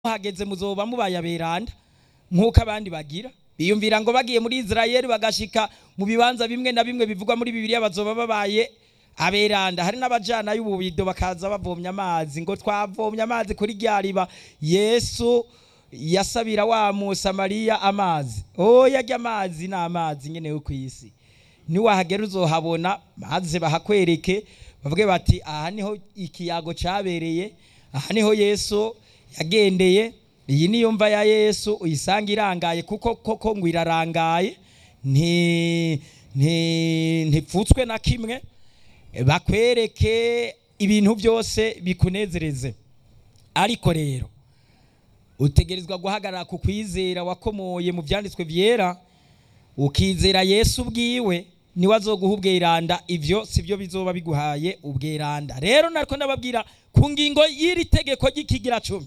hageze muzoba mubaye aberanda nk'uko abandi bagira biyumvira ngo bagiye muri israel bagashika mu bibanza bimwe na bimwe bivugwa muri bibiliya bazoba babaye aberanda hari n'abajana y'ububido bakaza bavomya amazi ngo twavomye amazi kuri rya riba yesu yasabira wa musamariya amazi oya arya amazi ni amazi nyene yo ku isi niwahagera uzohabona maze bahakwereke bavuge bati aha niho ikiyago cabereye aha niho yesu yagendeye iyi niyo mva ya yesu uyisanga irangaye kuko koko ngo irarangaye nti nti ntipfutswe na kimwe bakwereke ibintu byose bikunezereze ariko rero utegerezwa guhagarara ku kwizera wakomoye mu byanditswe byera ukizera yesu ubwiwe niwe azoguha ubweranda ibyo si byo bizoba biguhaye ubweranda rero nariko ndababwira ku ngingo y'iri tegeko ry'ikigira cumi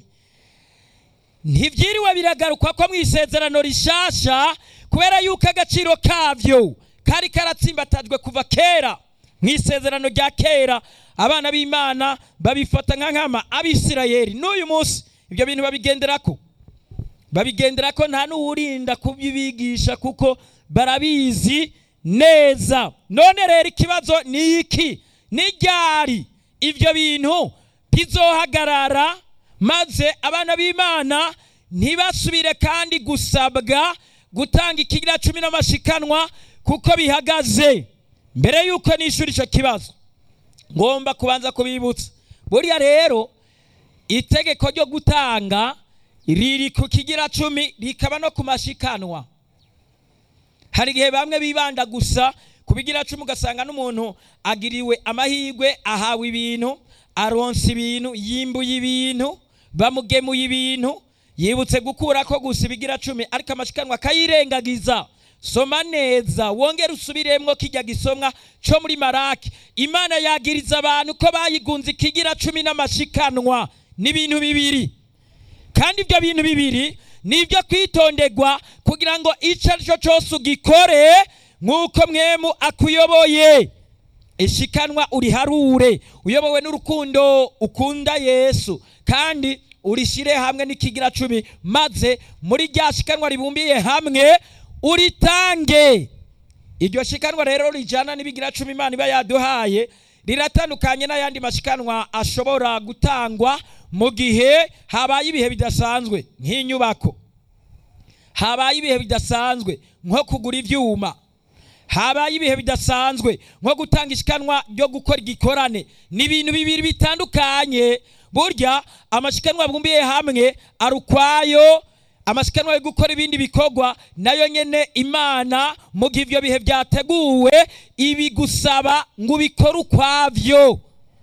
ntibyiriwe biragarukwa ko mu isezerano rishasha kubera yuko agaciro kabyo kari karatsimbatajwe kuva kera mu isezerano rya kera abana b'imana babifata nka nkama abisirayeli n'uyu munsi ibyo bintu babigenderako babigenderako nta n'uwurinda kubibigisha kuko barabizi neza none rero ikibazo ni iki ni ryari ibyo bintu bizohagarara maze abana b'imana ntibasubire kandi gusabwa gutanga ikigira cumi n'amashikanwa kuko bihagaze mbere y'uko nishyura icyo kibazo ngomba kubanza kubibutsa buriya rero itegeko ryo gutanga riri ku kigira cumi rikaba no ku mashikanwa hari igihe bamwe bibanda gusa ku bigira cumi ugasanga n'umuntu agiriwe amahirwe ahawe ibintu aronsa ibintu yimbuye ibintu bamugemuye ibintu yibutse gukura ko gusa ibigira cumi ariko amashikanwa akayirengagiza soma neza wongere usubiremwo kijya gisomwa cyo muri maraki imana yagiriza abantu ko bayigunze ikigira cumi n'amashikanwa n'ibintu bibiri kandi ibyo bintu bibiri ni ibyo kwitonderwa kugira ngo icyo ari cyo cyose ugikore nk'uko mwemu akuyoboye ishikanwa uriharure uyobowe n'urukundo ukunda yesu kandi urishyire hamwe n'ikigira cumi maze muri rya shikanwa ribumbiye hamwe uritange iryo shikanwa rero rijyana n'ibigira cumi imana iba yaduhaye riratandukanye n'ayandi mashikanwa ashobora gutangwa mu gihe habaye ibihe bidasanzwe nk'inyubako habaye ibihe bidasanzwe nko kugura ibyuma habaye ibihe bidasanzwe nko gutanga ishikanwa ryo gukora igikorane ni ibintu bibiri bitandukanye burya amashikanwa bumbiye hamwe ari ukwayo amashikanwa yo gukora ibindi bikorwa nayo nyene imana mu gihe ibyo bihe byateguwe ibigusaba ngo ubikore ukwavyo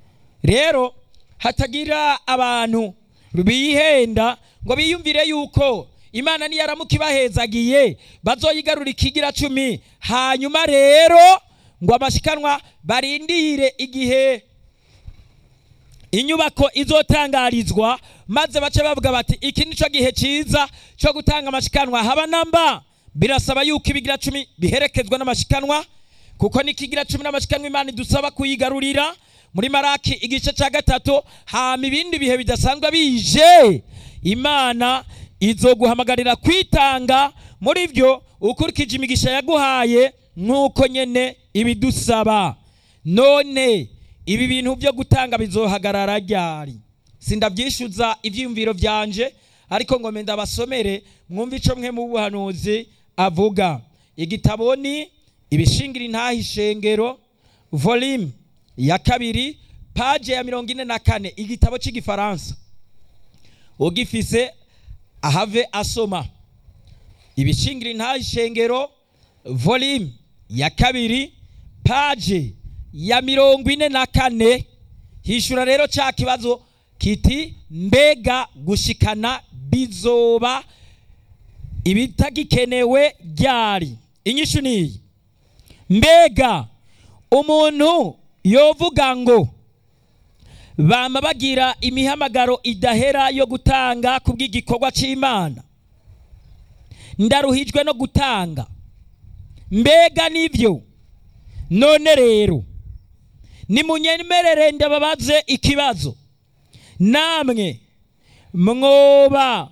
rero hatagira abantu bihenda ngo biyumvire yuko imana niyaramuka ibahezagiye bazoyigarura ikigira cumi hanyuma rero ngo amashikanwa barindire igihe inyubako izotangarizwa maze bace bavuga bati iki nico gihe cyiza cyo gutanga amashikanwa haba namba birasaba yuko ibigira cumi biherekezwa n'amashikanwa kuko n'ikigira cumi n'amashikanwa imana idusaba kuyigarurira muri maraki igice cya gatatu hama ibindi bihe bidasanzwe bije imana izoguhamagarira kwitanga muri byo ukurikije imigisha yaguhaye nk'uko nyene ibidusaba none ibi bintu byo gutanga bizohagarara ryari sindabyishyuza ibyiyumviro byanje ariko ngo menda basomere mwumve icyo mwe mu buhanuzi avuga igitabo ni ibishingira intaha ishengero volume ya kabiri paje ya mirongo ine na kane igitabo cy'igifaransa ugifise ahave asoma ibishingira intaha ishengero volume ya kabiri paje ya mirongo ine na kane hishura rero cya kibazo kiti mbega gushikana bizoba ibitagikenewe ryari inyishu niyi mbega umuntu yovuga ngo bama bagira imihamagaro idahera yo gutanga ku bw'igikorwa cy'imana ndaruhijwe no gutanga mbega nibyo none rero nimunyemerere ndababaze ikibazo namwe mwoba